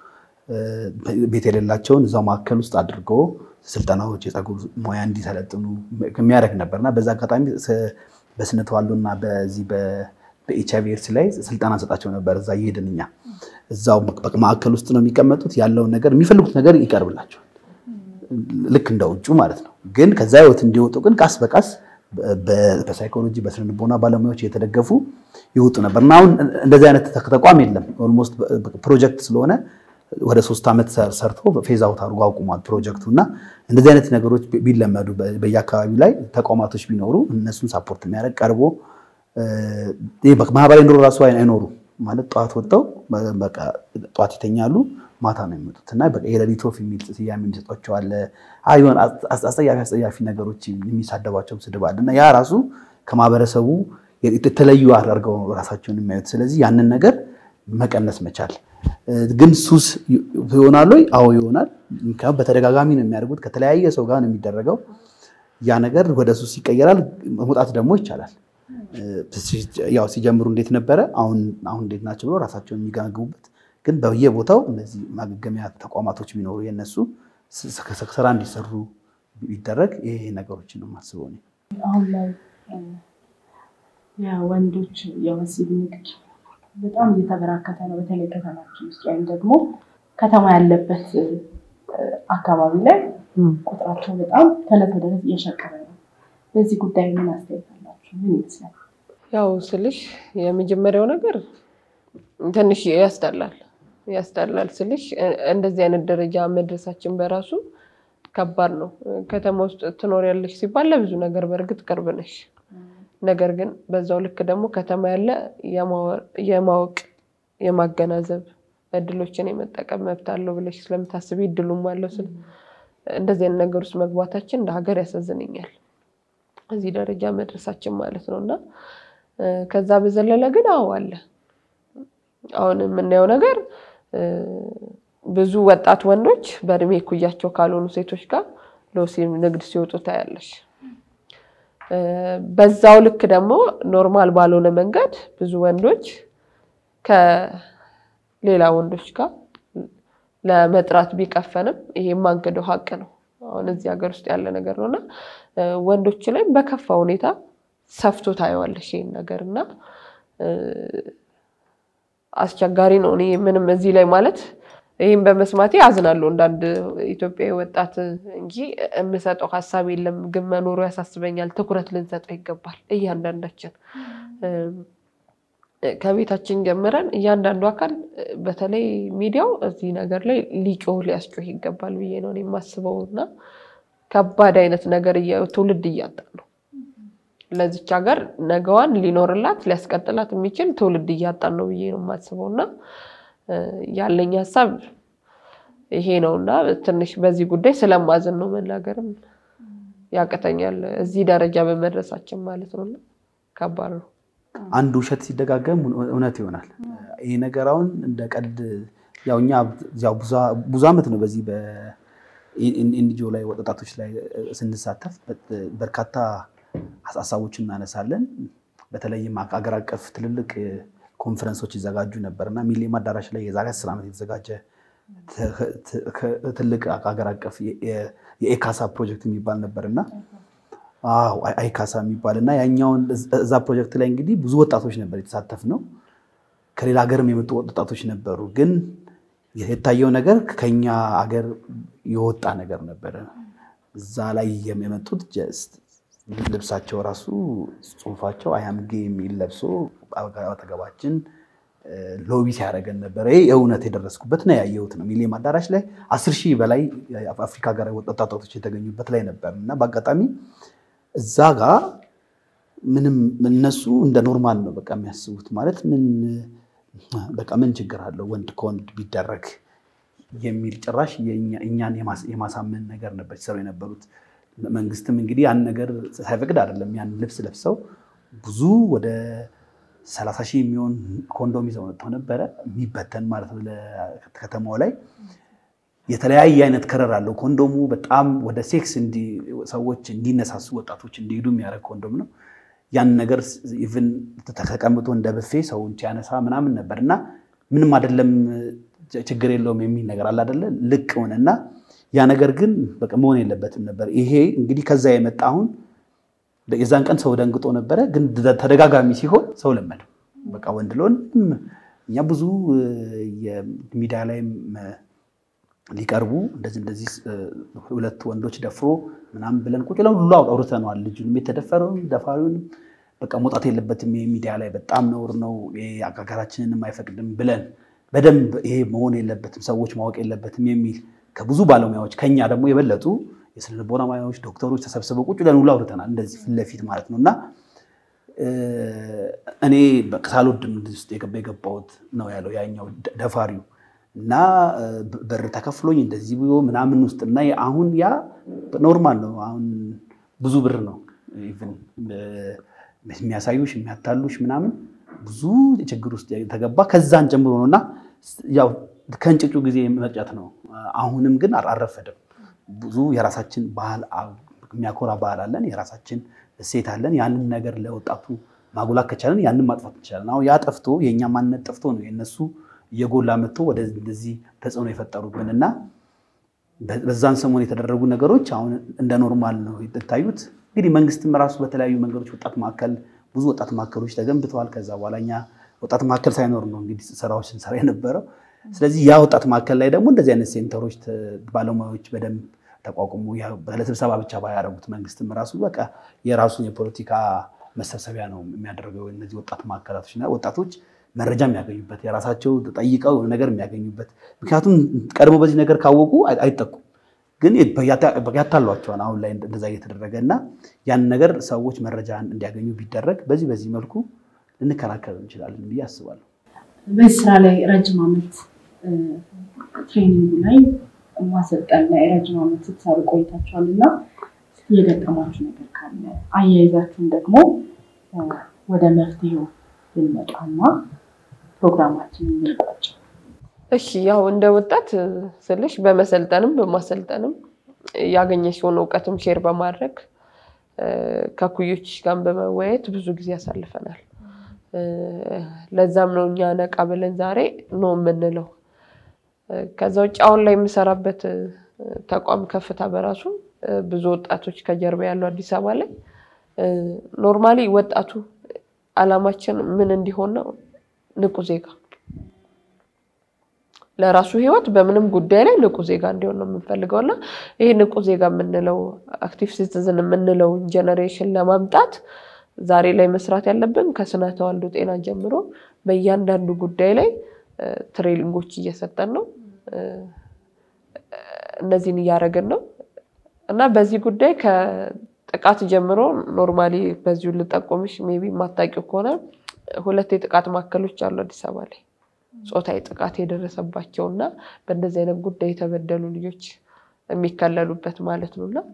ቤት የሌላቸውን እዛው ማዕከል ውስጥ አድርጎ ስልጠናዎች፣ የፀጉር ሙያ እንዲሰለጥኑ የሚያደርግ ነበር እና በዛ አጋጣሚ በስነ ተዋልዶና በዚህ በኤች አይቪ ኤድስ ላይ ስልጠና እንሰጣቸው ነበር። እዛ እየሄድን እኛ እዛው ማዕከል ውስጥ ነው የሚቀመጡት። ያለውን ነገር የሚፈልጉት ነገር ይቀርብላቸዋል ልክ እንደ ውጩ ማለት ነው። ግን ከዛ ህይወት እንዲወጡ ግን ቃስ በቃስ በሳይኮሎጂ በስነ ልቦና ባለሙያዎች እየተደገፉ ይወጡ ነበር እና አሁን እንደዚህ አይነት ተቋም የለም። ኦልሞስት ፕሮጀክት ስለሆነ ወደ ሶስት ዓመት ሰርቶ ፌዝ አውት አድርጎ አቁሟል ፕሮጀክቱ እና እንደዚህ አይነት ነገሮች ቢለመዱ በየአካባቢው ላይ ተቋማቶች ቢኖሩ እነሱን ሳፖርት የሚያደርግ ቀርቦ ማህበራዊ ኑሮ ራሱ አይኖሩ ማለት ጠዋት ወጥተው ጠዋት ይተኛሉ ማታ ነው የሚመጡት እና የሌሊት ወፍ የሚል ስያሜ የሚሰጧቸው አለ። ሆን አስጸያፊ አስጸያፊ ነገሮች የሚሳደቧቸው ስድብ አለ እና ያ ራሱ ከማህበረሰቡ የተለዩ አድርገው ራሳቸውን የሚያዩት። ስለዚህ ያንን ነገር መቀነስ መቻል ግን ሱስ ይሆናል ወይ? አዎ ይሆናል። በተደጋጋሚ ነው የሚያደርጉት። ከተለያየ ሰው ጋር ነው የሚደረገው። ያ ነገር ወደ ሱስ ይቀየራል። መውጣት ደግሞ ይቻላል። ያው ሲጀምሩ እንዴት ነበረ፣ አሁን አሁን እንዴት ናቸው ብሎ ራሳቸውን የሚገመግሙበት ግን በየቦታው እነዚህ ማገገሚያ ተቋማቶች ቢኖሩ የነሱ ስራ እንዲሰሩ ቢደረግ ይሄ ነገሮችን ነው የማስበው። አሁን ላይ የወንዶች የወሲብ ንግድ በጣም እየተበራከተ ነው። በተለይ ከተማችን ውስጥ ወይም ደግሞ ከተማ ያለበት አካባቢ ላይ ቁጥራቸው በጣም ከዕለት ወደ ዕለት እየሸቀበ ነው። በዚህ ጉዳይ ምን አስተያየት አላችሁ? ምን ይመስላል? ያው ስልሽ የመጀመሪያው ነገር ትንሽ ያስጠላል ያስጠላል ስልሽ እንደዚህ አይነት ደረጃ መድረሳችን በራሱ ከባድ ነው። ከተማ ውስጥ ትኖሪያለሽ ሲባል ለብዙ ነገር በእርግጥ ቅርብ ነሽ። ነገር ግን በዛው ልክ ደግሞ ከተማ ያለ የማወቅ የማገናዘብ እድሎችን የመጠቀም መብት አለው ብለሽ ስለምታስቢ እድሉም አለው ስል እንደዚህ አይነት ነገር ውስጥ መግባታችን እንደ ሀገር ያሳዝነኛል። እዚህ ደረጃ መድረሳችን ማለት ነው እና ከዛ በዘለለ ግን አዎ አለ አሁን የምናየው ነገር ብዙ ወጣት ወንዶች በእድሜ እኩያቸው ካልሆኑ ሴቶች ጋር ለወሲብ ንግድ ሲወጡ ታያለሽ። በዛው ልክ ደግሞ ኖርማል ባልሆነ መንገድ ብዙ ወንዶች ከሌላ ወንዶች ጋር ለመጥራት ቢቀፈንም ይሄ የማንክደው ሀቅ ነው። አሁን እዚህ ሀገር ውስጥ ያለ ነገር ነው እና ወንዶች ላይ በከፋ ሁኔታ ሰፍቶ ታየዋለሽ ይህን ነገር እና አስቸጋሪ ነው። እኔ ምንም እዚህ ላይ ማለት ይህም በመስማቴ አዝናለሁ እንዳንድ ኢትዮጵያዊ ወጣት እንጂ የምሰጠው ሀሳብ የለም። ግን መኖሩ ያሳስበኛል። ትኩረት ልንሰጠው ይገባል። እያንዳንዳችን ከቤታችን ጀምረን እያንዳንዱ አካል በተለይ ሚዲያው እዚህ ነገር ላይ ሊጮህ ሊያስጮህ ይገባል ብዬ ነው የማስበው እና ከባድ አይነት ነገር ትውልድ እያጣን ነው። ለዚች ሀገር ነገዋን ሊኖርላት ሊያስቀጥላት የሚችል ትውልድ እያጣን ነው ብዬ ነው የማስበው እና ያለኝ ሀሳብ ይሄ ነው እና ትንሽ በዚህ ጉዳይ ስለማዝን ነው መናገርም ያቅተኛል። እዚህ ደረጃ በመድረሳችን ማለት ነው እና ከባድ ነው። አንድ ውሸት ሲደጋገም እውነት ይሆናል። ይህ ነገር አሁን እንደ ቀልድ ያው እኛ ብዙ ዓመት ነው በዚህ በኤንጂኦ ላይ ወጣቶች ላይ ስንሳተፍ በርካታ ሀሳቦችን እናነሳለን። በተለይም አገር አቀፍ ትልልቅ ኮንፈረንሶች ይዘጋጁ ነበር እና ሚሊኒየም አዳራሽ ላይ የዛሬ አስር ዓመት የተዘጋጀ ትልቅ ሀገር አቀፍ የኤካሳ ፕሮጀክት የሚባል ነበር እና አይካሳ የሚባል እና ያኛውን እዛ ፕሮጀክት ላይ እንግዲህ ብዙ ወጣቶች ነበር የተሳተፍ ነው። ከሌላ ሀገርም የመጡ ወጣቶች ነበሩ። ግን የታየው ነገር ከኛ ሀገር የወጣ ነገር ነበረ። እዛ ላይ የመጡት ልብሳቸው ራሱ ጽሁፋቸው አያምጌ የሚል ለብሶ አጠገባችን ሎቢ ሲያደርገን ነበረ። ይህ የእውነት የደረስኩበት ነው ያየሁት ነው። ሚሊኒየም አዳራሽ ላይ አስር ሺህ በላይ አፍሪካ ሀገር ወጣቶች የተገኙበት ላይ ነበር እና በአጋጣሚ እዛ ጋር ምንም እነሱ እንደ ኖርማል ነው በቃ የሚያስቡት ማለት ምን በቃ ምን ችግር አለው ወንድ ከወንድ ቢደረግ የሚል ጭራሽ እኛን የማሳመን ነገር ነበር ሲሰሩ የነበሩት። መንግስትም እንግዲህ ያን ነገር ሳይፈቅድ አይደለም ያን ልብስ ለብሰው ብዙ ወደ ሰላሳ ሺህ የሚሆን ኮንዶም ይዘው መጥተው ነበረ የሚበተን ማለት ነው ከተማው ላይ የተለያየ አይነት ከረር አለው ኮንዶሙ። በጣም ወደ ሴክስ ሰዎች እንዲነሳሱ ወጣቶች እንዲሄዱ የሚያደርግ ኮንዶም ነው። ያን ነገር ኢቭን ተቀምጦ እንደ ብፌ ሰውን ሲያነሳ ምናምን ነበር እና ምንም አይደለም ችግር የለውም የሚል ነገር አለ አይደለ? ልቅ ሆነና ያ ነገር ግን በቃ መሆን የለበትም ነበር። ይሄ እንግዲህ ከዛ የመጣ አሁን የዛን ቀን ሰው ደንግጦ ነበረ፣ ግን ተደጋጋሚ ሲሆን ሰው ለመደው። በቃ ወንድ ለወንድ እኛ ብዙ የሚዲያ ላይም ሊቀርቡ እንደዚህ እንደዚህ ሁለት ወንዶች ደፍሮ ምናምን ብለን ቁጭ ብለን ሁሉ አውርተነዋል። ልጁንም የተደፈረውን ደፋሪውንም በቃ መውጣት የለበትም ይሄ ሚዲያ ላይ በጣም ነውር ነው፣ ሀገራችንንም አይፈቅድም ብለን በደንብ ይሄ መሆን የለበትም ሰዎች ማወቅ የለበትም የሚል ከብዙ ባለሙያዎች ከኛ ደግሞ የበለጡ የስነ ልቦና ባለሙያዎች ዶክተሮች ተሰብስበው ቁጭ ብለን ሁሉ አውርተናል። እንደዚህ ፊት ለፊት ማለት ነው እና እኔ ሳልወድም ውስጥ የገባሁት ነው ያለው ያኛው ደፋሪው እና በር ተከፍሎኝ እንደዚህ ብሎ ምናምን ውስጥ እና አሁን ያ ኖርማል ነው። አሁን ብዙ ብር ነው ኢቭን የሚያሳዩሽ የሚያታሉሽ ምናምን ብዙ ችግር ውስጥ የተገባ ከዛን ጀምሮ ነው እና ያው ከእንጭጩ ጊዜ መቅጨት ነው። አሁንም ግን አልረፈደም። ብዙ የራሳችን ባህል የሚያኮራ ባህል አለን፣ የራሳችን እሴት አለን። ያንን ነገር ለወጣቱ ማጉላት ከቻለን ያንን ማጥፋት እንችላለን። አሁን ያ ጠፍቶ የእኛ ማንነት ጠፍቶ ነው የእነሱ እየጎላ መጥቶ ወደዚህ ተጽዕኖ የፈጠሩብን እና በዛን ሰሞን የተደረጉ ነገሮች አሁን እንደ ኖርማል ነው የታዩት። እንግዲህ መንግስትም ራሱ በተለያዩ መንገዶች ወጣት ማዕከል ብዙ ወጣት ማዕከሎች ተገንብተዋል። ከዛ በኋላ እኛ ወጣት ማዕከል ሳይኖር ነው እንግዲህ ስራዎች ስንሰራ የነበረው። ስለዚህ ያ ወጣት ማዕከል ላይ ደግሞ እንደዚህ አይነት ሴንተሮች ባለሙያዎች በደንብ ተቋቁሞ ለስብሰባ ብቻ ባያደረጉት መንግስትም ራሱ በቃ የራሱን የፖለቲካ መሰብሰቢያ ነው የሚያደርገው። እነዚህ ወጣት ማዕከላቶች እና ወጣቶች መረጃ የሚያገኙበት የራሳቸው ጠይቀው ነገር የሚያገኙበት ምክንያቱም ቀድሞ በዚህ ነገር ካወቁ አይጠቁም፣ ግን ያታሏቸዋል። አሁን ላይ እንደዛ እየተደረገ እና ያን ነገር ሰዎች መረጃ እንዲያገኙ ቢደረግ በዚህ በዚህ መልኩ ልንከላከል እንችላለን ብዬ አስባለሁ። በዚህ ስራ ላይ ረጅም ዓመት ትሬኒንጉ ላይ ማሰልጠን ላይ ረጅም ዓመት ስትሰሩ ቆይታችኋል እና የገጠማችሁ ነገር ካለ አያይዛችሁን ደግሞ ወደ መፍትሄው ብንመጣና ፕሮግራማችን እንቋጭ። እሺ ያው እንደ ወጣት ስልሽ በመሰልጠንም በማሰልጠንም ያገኘሽውን እውቀትም ሼር በማድረግ ከኩዮች ጋር በመወያየት ብዙ ጊዜ ያሳልፈናል። ለዛም ነው እኛ ነቃ ብለን ዛሬ ነው የምንለው። ከዛ ውጭ አሁን ላይ የምሰራበት ተቋም ከፍታ በራሱ ብዙ ወጣቶች ከጀርባ ያለው አዲስ አበባ ላይ ኖርማሊ ወጣቱ አላማችን ምን እንዲሆን ነው? ንቁ ዜጋ ለራሱ ህይወት በምንም ጉዳይ ላይ ንቁ ዜጋ እንዲሆን ነው የምንፈልገው እና ይህ ንቁ ዜጋ የምንለው አክቲቭ ሲቲዝን የምንለው ጀነሬሽን ለማምጣት ዛሬ ላይ መስራት ያለብን ከስነ ተዋልዶ ጤና ጀምሮ በእያንዳንዱ ጉዳይ ላይ ትሬኒንጎች እየሰጠን ነው። እነዚህን እያደረግን ነው። እና በዚህ ጉዳይ ከጥቃት ጀምሮ ኖርማሊ በዚሁ ልጠቆምሽ ሜይ ቢ የማታውቂው ከሆነ ሁለት የጥቃት ማዕከሎች አሉ አዲስ አበባ ላይ ጾታዊ ጥቃት የደረሰባቸው እና በእንደዚህ አይነት ጉዳይ የተበደሉ ልጆች የሚከለሉበት ማለት ነው እና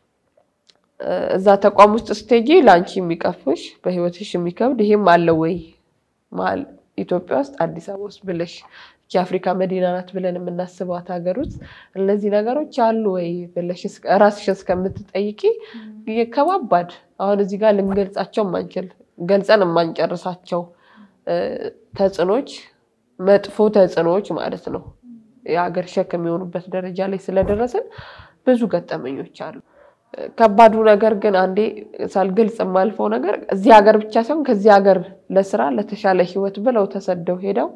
እዛ ተቋም ውስጥ ስትሄጂ ለአንቺ የሚቀፍሽ በህይወትሽ የሚከብድ ይሄም አለ ወይ መሀል ኢትዮጵያ ውስጥ አዲስ አበባ ውስጥ ብለሽ የአፍሪካ መዲና ናት ብለን የምናስባት ሀገር ውስጥ እነዚህ ነገሮች አሉ ወይ ብለሽ ራስሽን እስከምትጠይቂ ከባባድ አሁን እዚህ ጋር ልንገልጻቸው ማንችል ገልጸን የማንጨርሳቸው ተጽዕኖች መጥፎ ተጽዕኖዎች ማለት ነው የሀገር ሸክም የሚሆኑበት ደረጃ ላይ ስለደረስን ብዙ ገጠመኞች አሉ። ከባዱ ነገር ግን አንዴ ሳልገልጽ የማልፈው ነገር እዚህ ሀገር ብቻ ሳይሆን ከዚህ ሀገር ለስራ ለተሻለ ህይወት ብለው ተሰደው ሄደው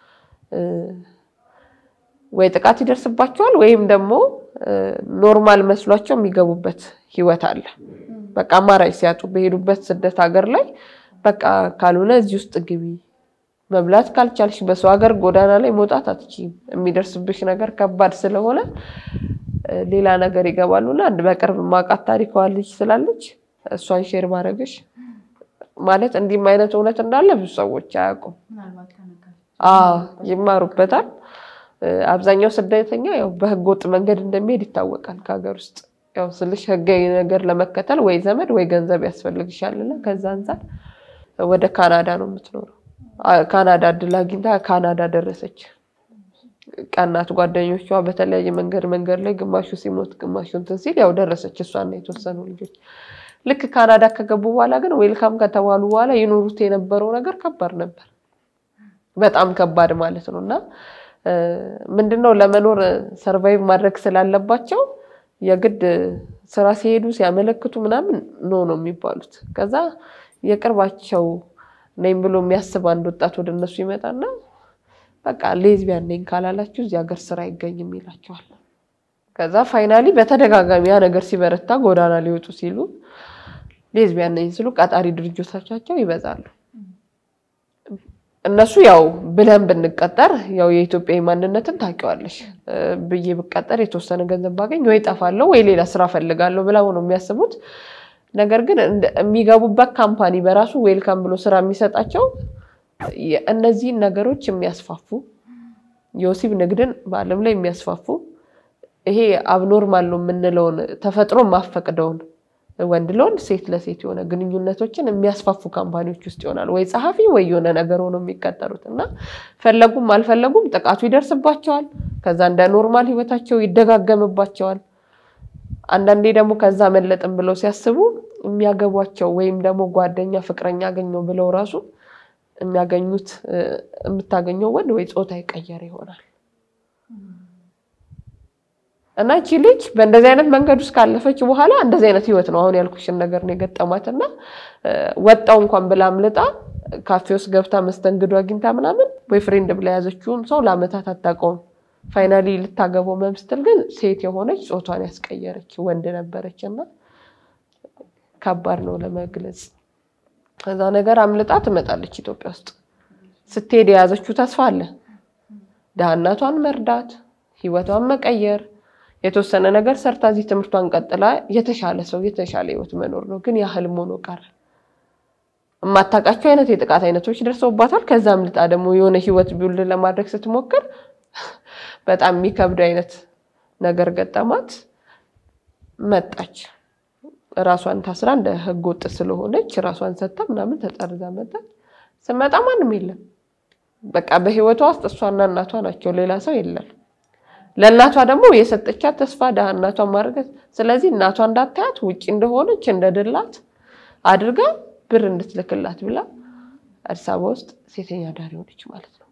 ወይ ጥቃት ይደርስባቸዋል ወይም ደግሞ ኖርማል መስሏቸው የሚገቡበት ህይወት አለ። በቃ አማራጭ ሲያጡ በሄዱበት ስደት ሀገር ላይ በቃ ካልሆነ እዚህ ውስጥ ግቢ መብላት ካልቻልሽ በሰው ሀገር ጎዳና ላይ መውጣት አትችይም። የሚደርስብሽ ነገር ከባድ ስለሆነ ሌላ ነገር ይገባሉ እና አንድ በቅርብ ማውቃት ታሪካዋ ልጅ ስላለች እሷን ሼር ማድረግሽ ማለት እንዲህም አይነት እውነት እንዳለ ብዙ ሰዎች አያውቁም። ይማሩበታል። አብዛኛው ስደተኛ ያው በህገ ወጥ መንገድ እንደሚሄድ ይታወቃል። ከሀገር ውስጥ ያው ስልሽ ህጋዊ ነገር ለመከተል ወይ ዘመድ ወይ ገንዘብ ያስፈልግሻልና ከዛ አንጻር ወደ ካናዳ ነው የምትኖረው። ካናዳ እድል አግኝታ ካናዳ ደረሰች። ቀናት ጓደኞቿ በተለያየ መንገድ መንገድ ላይ ግማሹ ሲሞት ግማሹ እንትን ሲል ያው ደረሰች እሷና የተወሰኑ ልጆች። ልክ ካናዳ ከገቡ በኋላ ግን ዌልካም ከተባሉ በኋላ ይኖሩት የነበረው ነገር ከባድ ነበር። በጣም ከባድ ማለት ነው እና ምንድነው ለመኖር ሰርቫይቭ ማድረግ ስላለባቸው የግድ ስራ ሲሄዱ ሲያመለክቱ ምናምን ኖ ነው የሚባሉት። ከዛ የቅርባቸው ነኝ ብሎ የሚያስብ አንድ ወጣት ወደ እነሱ ይመጣና በቃ ሌዝቢያን ነኝ ካላላችሁ እዚህ ሀገር ስራ አይገኝም ይላቸዋል። ከዛ ፋይናሊ በተደጋጋሚ ያ ነገር ሲበረታ ጎዳና ሊወጡ ሲሉ ሌዝቢያን ነኝ ሲሉ ቀጣሪ ድርጅቶቻቸው ይበዛሉ። እነሱ ያው ብለን ብንቀጠር ያው የኢትዮጵያዊ ማንነትን ታውቂዋለሽ ብዬ ብቀጠር የተወሰነ ገንዘብ ባገኝ ወይ ጠፋለሁ ወይ ሌላ ስራ ፈልጋለሁ ብለው ነው የሚያስቡት። ነገር ግን የሚገቡበት ካምፓኒ በራሱ ዌልካም ብሎ ስራ የሚሰጣቸው እነዚህን ነገሮች የሚያስፋፉ የወሲብ ንግድን በዓለም ላይ የሚያስፋፉ ይሄ አብኖርማል ነው የምንለውን ተፈጥሮ ማፈቅደውን ወንድ ለወንድ ሴት ለሴት የሆነ ግንኙነቶችን የሚያስፋፉ ካምፓኒዎች ውስጥ ይሆናል ወይ ጸሐፊ ወይ የሆነ ነገር ሆነው የሚቀጠሩት እና ፈለጉም አልፈለጉም ጥቃቱ ይደርስባቸዋል። ከዛ እንደ ኖርማል ህይወታቸው ይደጋገምባቸዋል። አንዳንዴ ደግሞ ከዛ መለጥም ብለው ሲያስቡ የሚያገቧቸው ወይም ደግሞ ጓደኛ ፍቅረኛ አገኘው ብለው ራሱ የሚያገኙት የምታገኘው ወንድ ወይ ጾታ የቀየረ ይሆናል እና እቺ ልጅ በእንደዚህ አይነት መንገድ ውስጥ ካለፈች በኋላ እንደዚህ አይነት ህይወት ነው አሁን ያልኩሽን ነገር ነው የገጠማት እና ወጣው እንኳን ብላ አምልጣ ካፌ ውስጥ ገብታ መስተንግዶ አግኝታ ምናምን ቦይፍሬንድ ብላ የያዘችውን ሰው ለአመታት አታውቀውም። ፋይናሊ ልታገባው መምስትል ግን ሴት የሆነች ጾቷን ያስቀየረች ወንድ ነበረች እና ከባድ ነው ለመግለጽ። ከዛ ነገር አምልጣ ትመጣለች ኢትዮጵያ ውስጥ ስትሄድ የያዘችው ተስፋ አለ። ድሃ እናቷን መርዳት፣ ህይወቷን መቀየር፣ የተወሰነ ነገር ሰርታ እዚህ ትምህርቷን ቀጥላ የተሻለ ሰው የተሻለ ህይወት መኖር ነው። ግን ያህል ሆኖ ቀረ። የማታውቃቸው አይነት የጥቃት አይነቶች ደርሰውባታል። ከዛ አምልጣ ደግሞ የሆነ ህይወት ቢውል ለማድረግ ስትሞክር በጣም የሚከብድ አይነት ነገር ገጠማት። መጣች ራሷን ታስራ እንደ ህገ ወጥ ስለሆነች ራሷን ሰጥታ ምናምን ተጠርዛ መጣች። ስመጣ ማንም የለም። በቃ በህይወቷ ውስጥ እሷና እናቷ ናቸው፣ ሌላ ሰው የለም። ለእናቷ ደግሞ የሰጠቻት ተስፋ ድሃ እናቷን ማድረግ ስለዚህ እናቷ እንዳታያት ውጭ እንደሆነች እንደድላት አድርጋ ብር እንድትልክላት ብላ አዲስ አበባ ውስጥ ሴተኛ አዳሪ ሆነች ማለት ነው።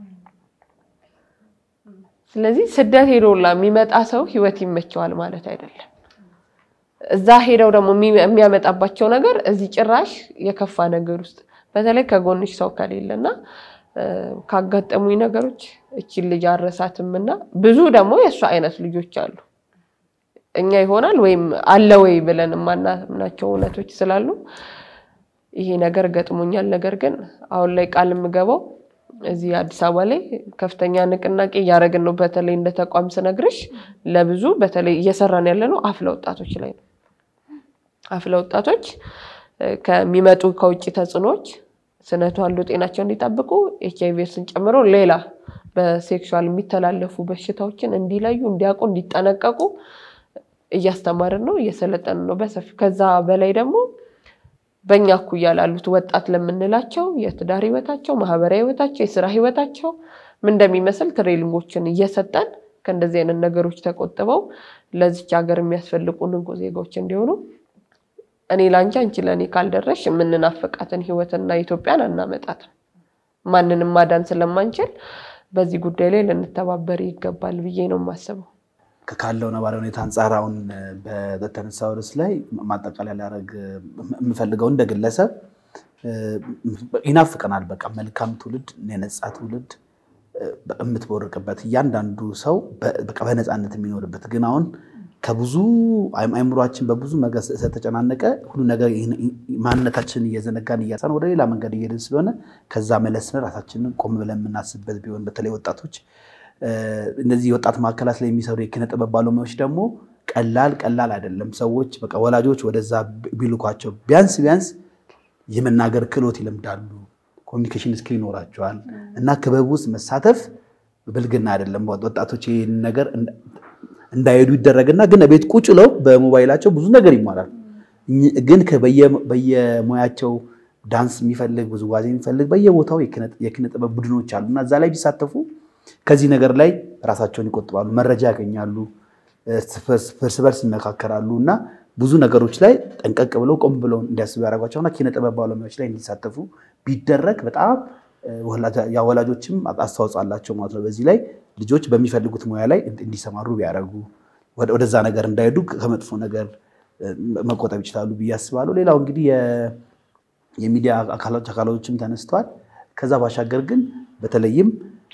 ስለዚህ ስደት ሄዶላ የሚመጣ ሰው ህይወት ይመቸዋል ማለት አይደለም። እዛ ሄደው ደግሞ የሚያመጣባቸው ነገር እዚህ ጭራሽ የከፋ ነገር ውስጥ በተለይ ከጎንሽ ሰው ከሌለና ካጋጠሙኝ ነገሮች እቺን ልጅ አረሳትም እና ብዙ ደግሞ የእሷ አይነት ልጆች አሉ። እኛ ይሆናል ወይም አለ ወይ ብለን የማናምናቸው እውነቶች ስላሉ ይሄ ነገር ገጥሞኛል። ነገር ግን አሁን ላይ ቃል የምገባው እዚህ አዲስ አበባ ላይ ከፍተኛ ንቅናቄ እያደረግን ነው። በተለይ እንደ ተቋም ስነግርሽ ለብዙ በተለይ እየሰራን ያለ ነው አፍላ ወጣቶች ላይ ነው። አፍላ ወጣቶች ከሚመጡ ከውጭ ተጽዕኖዎች ስነ ተዋልዶ ጤናቸውን እንዲጠብቁ ኤች አይ ቪ ኤድስን ጨምሮ ሌላ በሴክሹዋል የሚተላለፉ በሽታዎችን እንዲለዩ፣ እንዲያውቁ፣ እንዲጠነቀቁ እያስተማርን ነው፣ እየሰለጠንን ነው በሰፊው። ከዛ በላይ ደግሞ በእኛ እኩያ ላሉት ወጣት ለምንላቸው የትዳር ህይወታቸው፣ ማህበራዊ ህይወታቸው፣ የስራ ህይወታቸው ምን እንደሚመስል ትሬሊንጎችን እየሰጠን ከእንደዚህ አይነት ነገሮች ተቆጥበው ለዚች ሀገር የሚያስፈልጉ ንቁ ዜጋዎች እንዲሆኑ እኔ ለአንቺ አንቺ ለእኔ ካልደረሽ የምንናፍቃትን ህይወትና ኢትዮጵያን አናመጣትም። ማንንም ማዳን ስለማንችል በዚህ ጉዳይ ላይ ልንተባበር ይገባል ብዬ ነው የማስበው። ካለው ነባራዊ ሁኔታ አንጻር አሁን በተነሳው ርዕስ ላይ ማጠቃለያ ሊያደርግ የምፈልገው እንደ ግለሰብ ይናፍቀናል። በቃ መልካም ትውልድ፣ የነጻ ትውልድ የምትቦርቅበት እያንዳንዱ ሰው በቃ በነፃነት የሚኖርበት ግን አሁን ከብዙ አይምሯችን በብዙ ነገር ስለተጨናነቀ ሁሉ ነገር ማንነታችንን እየዘነጋን እያሳን ወደ ሌላ መንገድ እየሄድን ስለሆነ ከዛ መለስን ራሳችንን ቆም ብለን የምናስብበት ቢሆን በተለይ ወጣቶች እነዚህ የወጣት ማዕከላት ላይ የሚሰሩ የኪነ ጥበብ ባለሙያዎች ደግሞ ቀላል ቀላል አይደለም። ሰዎች በቃ ወላጆች ወደዛ ቢልኳቸው ቢያንስ ቢያንስ የመናገር ክህሎት ይለምዳሉ፣ ኮሚኒኬሽን ስኪል ይኖራቸዋል እና ክበብ ውስጥ መሳተፍ ብልግና አይደለም። ወጣቶች ይህን ነገር እንዳይሄዱ ይደረግና ግን ቤት ቁጭ ብለው በሞባይላቸው ብዙ ነገር ይማራል። ግን በየሙያቸው ዳንስ የሚፈልግ ውዝዋዜ የሚፈልግ በየቦታው የኪነ ጥበብ ቡድኖች አሉ እና እዛ ላይ ቢሳተፉ ከዚህ ነገር ላይ ራሳቸውን ይቆጥባሉ፣ መረጃ ያገኛሉ፣ እርስ በርስ ይመካከራሉ እና ብዙ ነገሮች ላይ ጠንቀቅ ብለው ቆም ብለው እንዲያስቡ ያደርጓቸውና ኪነ ጥበብ ባለሙያዎች ላይ እንዲሳተፉ ቢደረግ በጣም ወላጆችም አስተዋጽኦ አላቸው ማለት ነው። በዚህ ላይ ልጆች በሚፈልጉት ሙያ ላይ እንዲሰማሩ ቢያደርጉ ወደዛ ነገር እንዳይሄዱ ከመጥፎ ነገር መቆጠብ ይችላሉ ብዬ አስባለሁ። ሌላው እንግዲህ የሚዲያ አካሎችም ተነስተዋል። ከዛ ባሻገር ግን በተለይም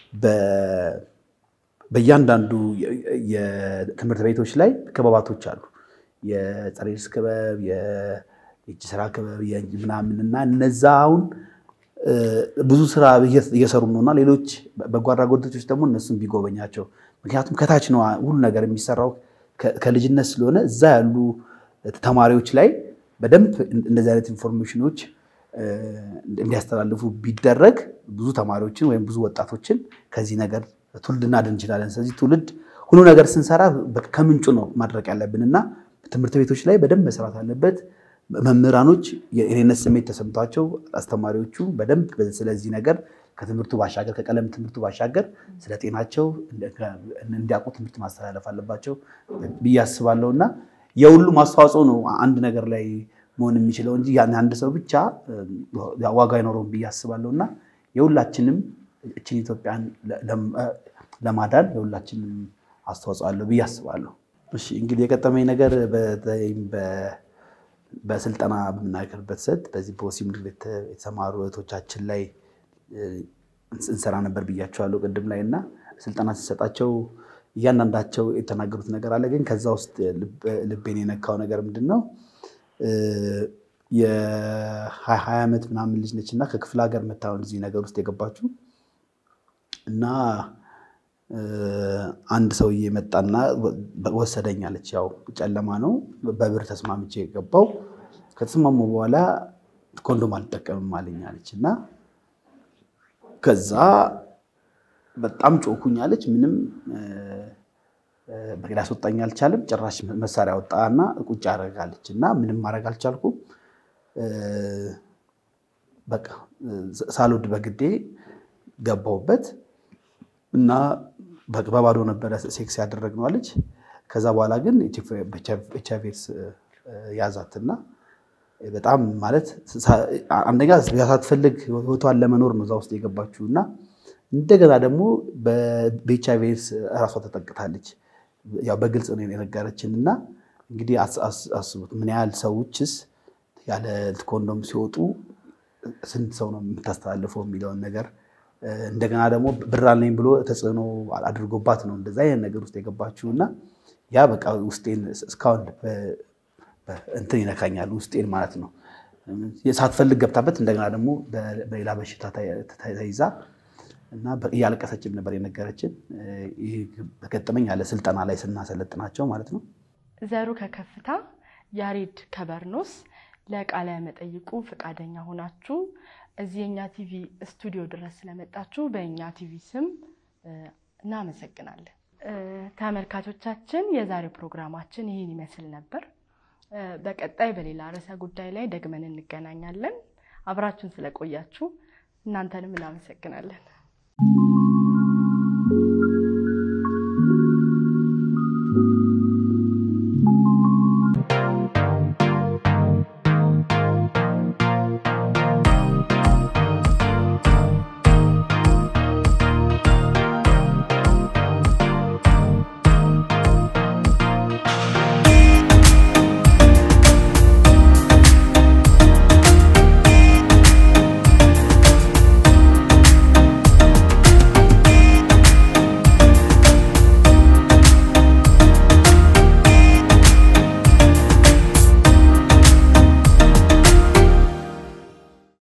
በእያንዳንዱ የትምህርት ቤቶች ላይ ክበባቶች አሉ። የጸረ ኤድስ ክበብ፣ የእጅ ስራ ክበብ ምናምን እና እነዛ አሁን ብዙ ስራ እየሰሩ ነው እና ሌሎች በጎ አድራጎት ድርጅቶች ደግሞ እነሱም ቢጎበኛቸው፣ ምክንያቱም ከታች ነው ሁሉ ነገር የሚሰራው ከልጅነት ስለሆነ እዛ ያሉ ተማሪዎች ላይ በደንብ እንደዚህ አይነት ኢንፎርሜሽኖች እንዲያስተላልፉ ቢደረግ ብዙ ተማሪዎችን ወይም ብዙ ወጣቶችን ከዚህ ነገር ትውልድ እናድን እንችላለን። ስለዚህ ትውልድ ሁሉ ነገር ስንሰራ ከምንጩ ነው ማድረግ ያለብን እና ትምህርት ቤቶች ላይ በደንብ መስራት አለበት። መምህራኖች የእኔነት ስሜት ተሰምቷቸው አስተማሪዎቹ በደንብ ስለዚህ ነገር ከትምህርቱ ባሻገር ከቀለም ትምህርቱ ባሻገር ስለ ጤናቸው እንዲያውቁ ትምህርት ማስተላለፍ አለባቸው ብዬ አስባለሁ እና የሁሉም አስተዋጽኦ ነው አንድ ነገር ላይ መሆን የሚችለው እንጂ ያን አንድ ሰው ብቻ ዋጋ አይኖረውም ብዬ አስባለሁ እና የሁላችንም እችን ኢትዮጵያን ለማዳን የሁላችንም አስተዋጽኦ አለው ብዬ አስባለሁ። እሺ እንግዲህ የገጠመኝ ነገር በተለይም በስልጠና በምናገርበት ሰት በዚህ በወሲብ ንግድ የተሰማሩ እህቶቻችን ላይ እንሰራ ነበር ብያቸዋለሁ ቅድም ላይ እና ስልጠና ሲሰጣቸው እያንዳንዳቸው የተናገሩት ነገር አለ። ግን ከዛ ውስጥ ልቤን የነካው ነገር ምንድን ነው? የሀያ ዓመት ምናምን ልጅ ነች እና ከክፍለ ሀገር መታወን እዚህ ነገር ውስጥ የገባችው እና አንድ ሰውዬ መጣና ወሰደኝ አለች። ያው ጨለማ ነው፣ በብር ተስማምቼ የገባው ከተስማሙ በኋላ ኮንዶም አልጠቀምም አለኝ አለች እና ከዛ በጣም ጮኩኝ አለች። ምንም ሊያስወጣኝ አልቻለም። ጭራሽ መሳሪያ ወጣና ቁጭ አደረጋለች እና ምንም ማድረግ አልቻልኩም። በቃ ሳልወድ በግዴ ገባሁበት እና በባዶ ነበረ ሴክስ ያደረግነው አለች። ከዛ በኋላ ግን ኤች አይ ቪ ኤድስ ያዛትና በጣም ማለት አንደኛ ሳትፈልግ ህይወቷን ለመኖር ነው እዛ ውስጥ የገባችው እና እንደገና ደግሞ በኤች አይ ቪ ኤድስ እራሷ ተጠቅታለች። ያው በግልጽ ነው የነገረችን እና እንግዲህ አስቡት ምን ያህል ሰዎችስ ያለ ኮንዶም ሲወጡ ስንት ሰው ነው የምታስተላልፈው የሚለውን ነገር እንደገና ደግሞ ብር አለኝ ብሎ ተጽዕኖ አድርጎባት ነው እንደዛ አይነት ነገር ውስጥ የገባችው እና ያ በቃ ውስጤን እስካሁን እንትን ይነካኛል ውስጤን ማለት ነው። ሳትፈልግ ገብታበት እንደገና ደግሞ በሌላ በሽታ ተይዛ እና እያለቀሰችም ነበር የነገረችን። ይህ በገጠመኝ ያለ ስልጠና ላይ ስናሰለጥናቸው ማለት ነው። ዘሩ ከከፍታ ያሬድ ከበርኖስ ለቃለ መጠይቁ ፈቃደኛ ሆናችሁ እዚህ የእኛ ቲቪ ስቱዲዮ ድረስ ስለመጣችሁ በእኛ ቲቪ ስም እናመሰግናለን። ተመልካቾቻችን የዛሬው ፕሮግራማችን ይህን ይመስል ነበር። በቀጣይ በሌላ ርዕሰ ጉዳይ ላይ ደግመን እንገናኛለን። አብራችሁን ስለቆያችሁ እናንተንም እናመሰግናለን።